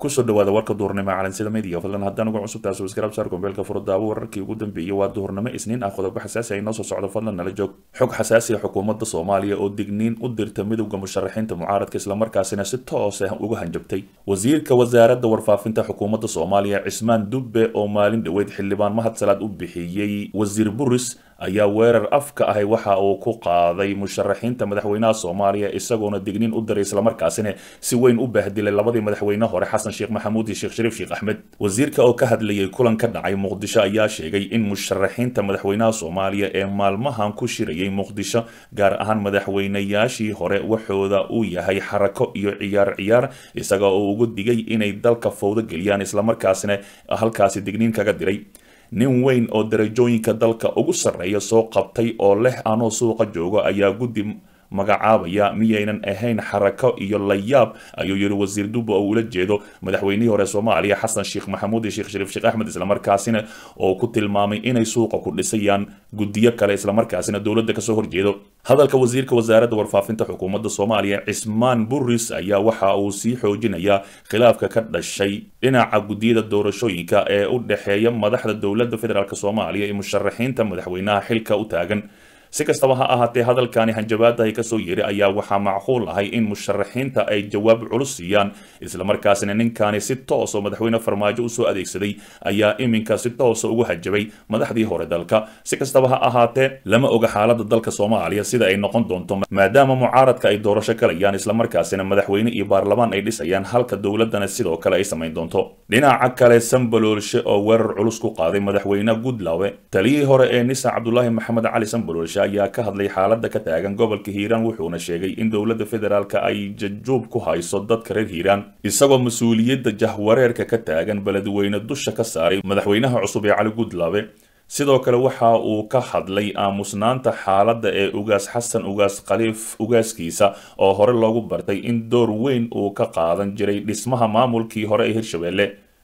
kusoo dhawaada warka duhurnimo calansida media fadlan haddaan uga cusubtahay subscribe saar gombeelka furadaabo wararkii ugu dambeeyey waa duhurnimo isniin ah qodobo xasaasi ay noo soo socdo fadlan nala joog xog xasaasi ah xukuumadda soomaaliya oo digniin u dirta midowda musharaxiinta mucaaradka islamarkaasina si toos ah uga hanjabtay wasiirka wasaaradda warfaafinta xukuumadda soomaaliya cismaan dubbe oo maalin dhoweyd xildhibaan mahad salaad u bixiyey wasiir buris ayaa weerar afka ahay waxa uu ku qaaday musharaxiinta madaxweynaha soomaaliya isagoona digniin u diray islamarkaasina si weyn u bahdilay labadii madaxweyne hore xasan sheekh maxamuud iyo sheekh shariif sheekh axmed wasiirka oo ka hadlayay kulan ka dhacay muqdisho ayaa sheegay in musharaxiinta madaxweynaha soomaaliya ee maalmahan ku shirayay muqdisho gaar ahaan madaxweynayaashii hore waxooda uu yahay xarako iyo ciyaar ciyaar isaga oo ugu digay inay dalka fowdo geliyaan islamarkaasina halkaasi digniin kaga diray nin weyn oo darajooyinka dalka ugu sarreeya soo qabtay oo leh anoo suuqa joogo ayaa guddi magacaabaya miyaynan ahayn xarako iyo layaab ayuu yidhi wasiir dubbe oo ula jeedo madaxweynihii hore soomaaliya xasan sheekh maxamuud iyo sheekh shariif sheekh axmed islamarkaasina oo ku tilmaamay inay suuqa ku dhisayaan guddiyo kale islamarkaasina dowladda kasoo horjeedo hadalka wasiirka wasaaradda warfaafinta xukuumadda soomaaliya cismaan buris ayaa waxa uu sii xoojinayaa khilaafka ka dhashay dhinaca guddiyada doorashooyinka ee u dhexeeya madaxda dowladda federaalk soomaaliya iyo musharaxiinta madaxweynaha xilka u taagan si kastaba ha ahaatee hadalkani hanjabaadahay kasoo yeeray ayaa waxaa macquul ahay in musharaxiinta ay jawaab culus siiyaan islamarkaasina ninkani si toos oo madaxweyne farmaajo usoo adeegsaday ayaa iminka si toosa ugu hajabay madaxdii hore dalka si kastaba ha ahaatee lama oga xaalada dalka soomaaliya sida ay noqon doonto maadaama mucaaradka ay doorasho galayaan islamarkaasina madaxweyne iyo baarlamaan ay dhisayaan halka dowladana sidoo kale ay samayn doonto dhinaca kale sambaloolshe oo weerar culus ku qaaday madaxweyne goodlawe taliyihii hore ee nisa cabdulaahi maxamed cali sambaloolshe ayaa ka hadlay xaalada ka taagan gobolka hiiraan wuxuuna sheegay in dowladda federaalk ay jajuub ku hayso dadka reer hiiraan isagoo mas-uuliyadda jahwareerka ka taagan beledweyne dusha ka saaray madaxweynaha cusub ee cali goodlawe sidoo kale waxa uu ka hadlay aamusnaanta xaaladda ee ugaas xasan ugaas khaliif ugaaskiisa oo hore loogu bartay in door weyn uu ka qaadan jiray dhismaha maamulkii hore ee hirshabelle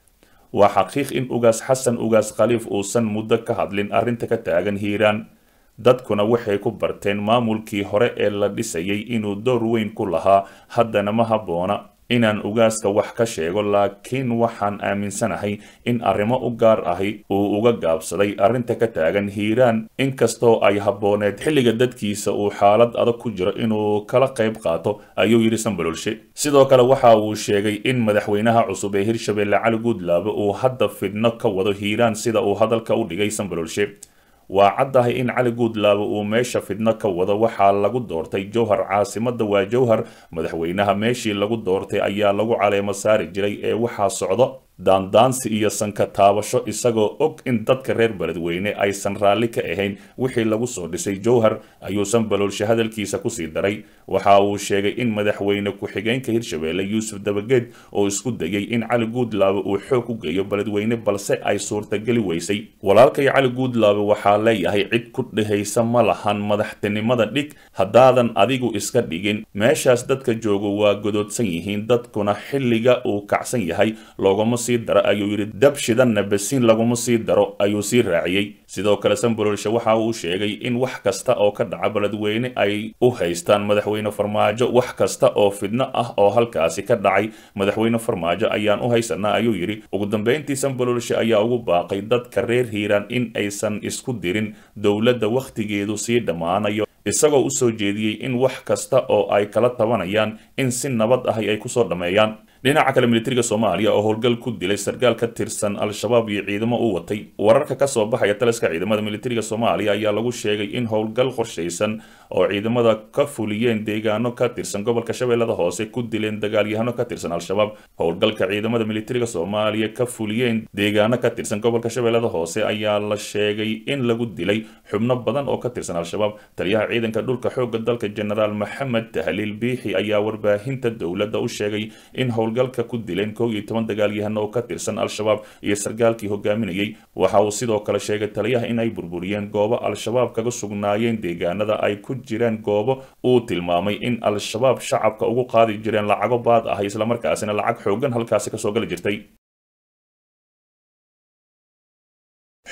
waa xaqiiq in ugaas xasan ugaas khaliif uusan muddo ka hadlin arrinta ka taagan hiiraan dadkuna waxay ku barteen maamulkii hore ee la dhisayay inuu door weyn ku lahaa haddana ma habboona inaan ugaaska wax ka sheego laakiin waxaan aaminsanahay in arrimo u gaar ahi uu uga gaabsaday arrinta ka taagan hiiraan inkastoo ay habbooneed xilliga dadkiisa uu xaalad adag ku jiro inuu kala qayb qaato ayuu yidhi sambaloolshe sidoo kale waxa uu sheegay in madaxweynaha cusub ee hirshabelle cali guudlaabe uu hadda fidno ka wado hiiraan sida uu hadalka u dhigay sambaloolshe waa caddahay in cali guudlaabe uu meesha fidno ka wado waxaa lagu doortay jowhar caasimadda waa jowhar madaxweynaha meeshii lagu doortay ayaa lagu caleemo saari jiray ee waxaa socdo daandaansi iyo sanka taabasho isagoo og in dadka reer beledweyne aysan raalli ka ahayn wixii lagu soo dhisay jowhar ayuu sambaloolshe hadalkiisa kusii daray waxa uu sheegay in madaxweyne ku-xigeenka hirshabelle yuusuf dabageed oo isku dayay in cali guudlaabe uu xoog u geeyo beledweyne balse ay suurtageli weysay walaalkay cali guudlaabe waxaa leeyahay cid ku dhehaysa ma lahan madaxtinimada dhig haddaadan adigu iska dhigin meeshaas dadka jooga waa godoodsan yihiin dadkuna xilliga uu kacsan yahay loogama sii daro ayuu yidhi dab shidanna basiin laguma sii daro ayuu sii raaciyey sidoo kale sambaloolshe waxa uu sheegay in wax kasta oo ka dhaca beledweyne ay u haystaan madaxweyne farmaajo wax kasta oo fidno ah oo halkaasi ka dhacay madaxweyne farmaajo ayaan u haysanaa ayuu yidhi ugu dambeyntii sambaloolshe ayaa ugu baaqay dadka reer hiiraan in aysan isku dirin dowladda wakhtigeedu sii dhammaanayo isagoo u soo jeediyey in wax kasta oo ay kala tabanayaan in si nabad ahi ay kusoo dhammeeyaan dhinaca kale militariga soomaaliya oo howlgal ku dilay sarkaal ka tirsan al-shabaab iyo ciidamo u watay wararka kasoo baxaya taliska ciidamada militariga soomaaliya ayaa lagu sheegay in howlgal qorshaysan oo ciidamada ka fuliyeen deegaano ka tirsan gobolka shabeellada hoose ku dileen dagaalyahano ka tirsan al-shabaab howlgalka ciidamada militariga soomaaliya ka fuliyeen deegaano ka tirsan gobolka shabeellada hoose ayaa la sheegay in lagu dilay xubno badan oo ka tirsan al-shabaab taliyaha ciidanka dhulka xoogga dalka genaraal maxamed tahliil biixi ayaa warbaahinta dowladda u sheegay in howlgalka ku dileen kow iyo toban dagaalyahano oo ka tirsan al-shabaab iyo sarkaalkii hogaaminayay waxa uu sidoo kale sheegay taliyaha in ay burburiyeen goobo al-shabaab kaga sugnaayeen deegaanada ay ku jireen goobo uu tilmaamay in al-shabaab shacabka ugu qaadi jireen lacago baad ah islamarkaasina lacag xoogan halkaasi kasoo gali jirtay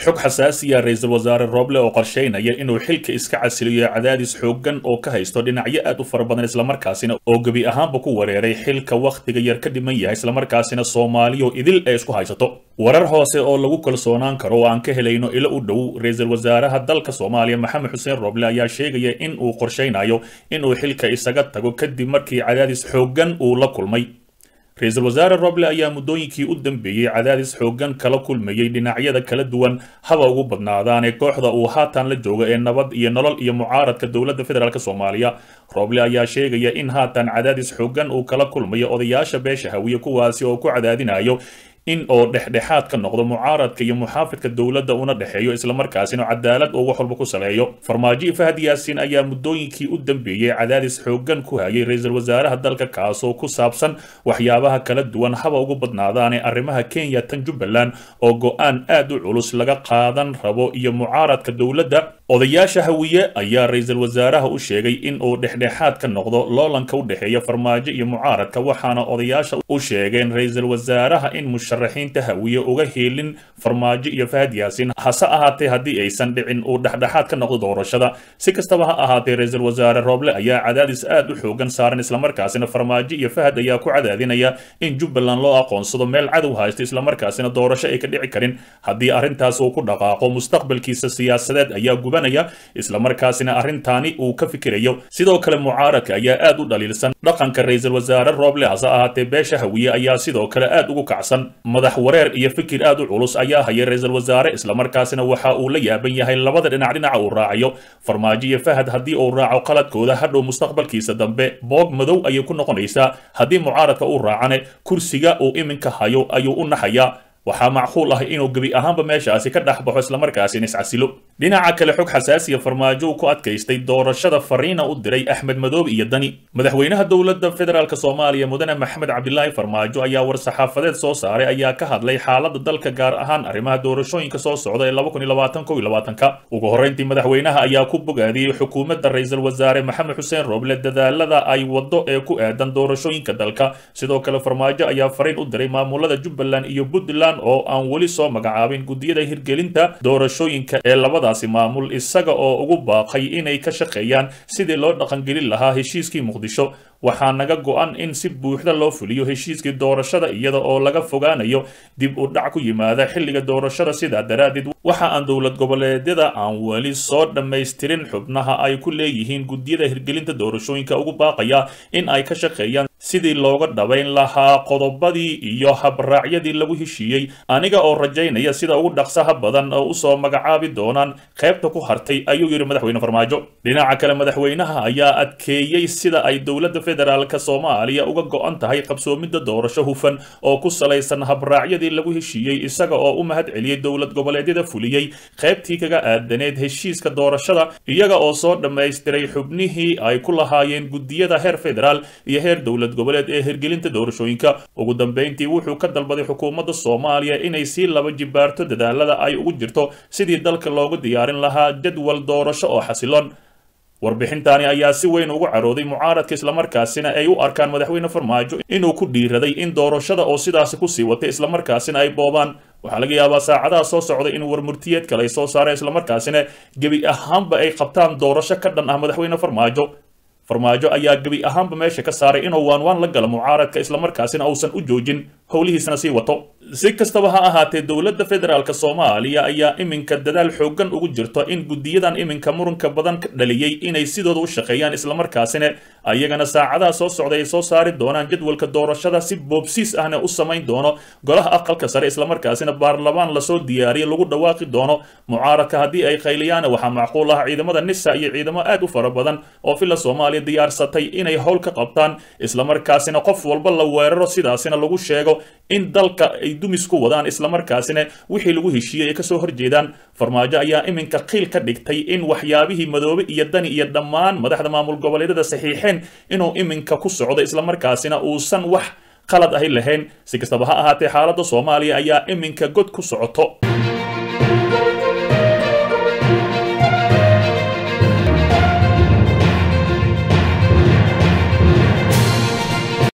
xog xasaasiya ra-iisul wasaare rooble oo qorsheynaya inuu xilka iska casiliyo cadaadis xooggan oo ka haysto dhinacyo aad u fara badan islamarkaasina oo gebi ahaanba ku wareeray xilka wakhtiga yar ka dhiman yahay islamarkaasina soomaaliyo idil ay isku haysato warar hoose oo lagu kalsoonaan karo oo aan ka helayno ilo u dhow ra-iisul wasaaraha dalka soomaaliya maxamed xuseen rooble ayaa sheegaya in uu qorsheynayo inuu xilka isaga tago kadib markii cadaadis xooggan uu la kulmay ra-iisul wasaare roble ayaa muddooyinkii u dambeeyey cadaadis xooggan kala kulmayey dhinacyada kala duwan haba ugu badnaadaanee kooxda uu haatan la joogo ee nabad iyo nolol iyo mucaaradka dowladda federaalk soomaaliya roble ayaa sheegaya in haatan cadaadis xooggan uu kala kulmayo odayaasha beesha hawiye kuwaasi oo ku cadaadinayo in oo dhexdhexaad ka noqdo mucaaradka iyo muxaafidka dowladda una dhexeeyo islamarkaasina cadaalad oo wax walba ku saleeyo farmaajo fahad yaasiin ayaa muddooyinkii u dambeeyey cadaadis xooggan ku hayay ra-iisul wasaaraha dalka kaasoo ku saabsan waxyaabaha kala duwan haba ugu badnaadaane arrimaha kenya tan jubbaland oo go-aan aad u culus laga qaadan rabo iyo mucaaradka dowladda odayaasha hawiye ayaa ra-iisul wasaaraha u sheegay in uu dhexdhexaad ka noqdo loolanka u dhexeeya farmaajo iyo mucaaradka waxaana odayaasha u sheegeen ra-iisul wasaaraha in musharaxiinta hawiye uga heelin farmaajo iyo fahad yaasiin hase ahaatee haddii aysan dhicin uu dhexdhexaad ka noqdo doorashada si kastaba ha ahaatee ra-iisul wasaare rooble ayaa cadaadis aad u xoogan saaran islamarkaasina farmaajo iyo fahad ayaa ku cadaadinaya in jubbaland loo aqoonsado meel cadow haysto islamarkaasina doorasho ay ka dhici karin haddii arrintaas uu ku dhaqaaqo mustaqbalkiisa siyaasadeed ayaa gubanaya islamarkaasina arrintaani uu ka fikirayo sidoo kale mucaaradka ayaa aad u dhaliilsan dhaqanka ra-iisul wasaare rooble hase ahaatee beesha hawiye ayaa sidoo kale aad ugu kacsan madax wareer iyo fikir aad u culus ayaa hayay ra-iisul wasaare islamarkaasina waxa uu la yaaban yahay labada dhinac dhinaca uu raacayo farmaajo iyo fahad haddii uu raaco qaladkooda hadhow mustaqbalkiisa dambe boog madow ayay ku noqonaysaa haddii mucaaradka uu raacane kursiga uu iminka hayo ayuu u naxayaa waxaa macquul ah inuu gebi ahaanba meeshaasi ka dhex baxo islamarkaasina iscasilo dhinaca kale xog xasaasiya farmaajo uu ku adkaystay doorashada fariina u diray axmed madoobe iyo dani madaxweynaha dowladda federaalk soomaaliya mudane maxamed cabdilaahi farmaajo ayaa war-saxaafadeed soo saaray ayaa ka hadlay xaalada dalka gaar ahaan arrimaha doorashooyinka soo socda ee ka ugu horreyntii madaxweynaha ayaa ku bogaadiyey xukuumadda ra-iisul wasaare maxamed xuseen rooble dadaalada ay waddo ee ku aadan doorashooyinka dalka sidoo kale farmaajo ayaa fariin u diray maamulada jubbaland iyo puntland oo aan weli soo magacaabin guddiyada hirgelinta doorashooyinka ee labadaasi maamul isaga oo ugu baaqay inay ka shaqeeyaan sidii loo dhaqangelin lahaa heshiiskii muqdisho waxaa naga go-an in si buuxda loo fuliyo heshiiskii doorashada iyada oo laga fogaanayo dib u dhac ku yimaada xilliga doorashada sidaa daraaddeed waxa aan dowlad goboleedyada aan weli soo dhammaystirin xubnaha ay ku leeyihiin guddiyada hirgelinta doorashooyinka ugu baaqaya in ay ka shaqeeyaan sidii looga dhabayn lahaa qodobadii iyo habraacyadii lagu heshiiyey aniga oo rajaynaya sida ugu dhaqsaha badan oo usoo magacaabi doonaan qaybta ku hartay ayuu yidhi madaxweyne farmaajo dhinaca kale madaxweynaha ayaa adkeeyey sida ay dowladda federaalk soomaaliya uga go-an tahay qabsoomidda doorasho hufan oo ku salaysan habraacyadii lagu heshiiyey isaga oo u mahad celiyey dowlad goboleedyada fuliyey qaybtii kaga aadaneed heshiiska doorashada iyaga oo soo dhammaystiray xubnihii ay ku lahaayeen guddiyada heer federaal iyo heer dowlad goboleed ee hirgelinta doorashooyinka ugu dambeyntii wuxuu ka dalbaday xukuumadda soomaaliya inay sii laba jibaarto dadaalada ay ugu jirto sidii dalka loogu diyaarin lahaa jadwal doorasho oo xasiloon warbixintaani ayaa si weyn ugu carooday mucaaradka islamarkaasina ay u arkaan madaxweyne farmaajo inuu ku dhiiraday in doorashada oo sidaasi kusii watay islamarkaasina ay boobaan waxaa laga yaabaa saacadaha soo socda in warmurtiyeed kale ay soo saareen islamarkaasina gebi ahaanba ay qabtaan doorasho ka dhan ah madaxweyne farmaajo farmaajo ayaa gebi ahaanba meesha ka saaray inuu waanwaan la galo mucaaradka islamarkaasina uusan u joojin howlihiisana sii wato si kastaba ha ahaatee dowladda federaalk soomaaliya ayaa iminka dadaal xooggan ugu jirto in guddiyadan iminka muranka badan ka dhaliyey inay sidooda u shaqeeyaan islamarkaasina ayagana saacadaha soo socday ay soo saari doonaan jadwalka doorashada si boobsiis ahna u samayn doono golaha aqalka sare islamarkaasina baarlamaan lasoo diyaariya lagu dhawaaqi doono mucaaradka haddii ay qayliyaan waxaa macquul ah ciidamada nisa iyo ciidamo aad u fara badan oo filla soomaaliya diyaarsatay inay howl ka qabtaan islamarkaasina qof walba la weeraro sidaasina lagu sheego in dalka ay dumis ku wadaan islamarkaasina wixii lagu heshiiyey ay kasoo horjeedaan farmaajo ayaa iminka qiil ka dhigtay in waxyaabihii madoobe iyo dani iyo dhammaan madaxda maamul goboleedyada saxiixeen inuu iminka ku socdo islamarkaasina uusan wax qalad ahi lahayn si kastaba ha ahaatee xaaladda soomaaliya ayaa iminka god ku socoto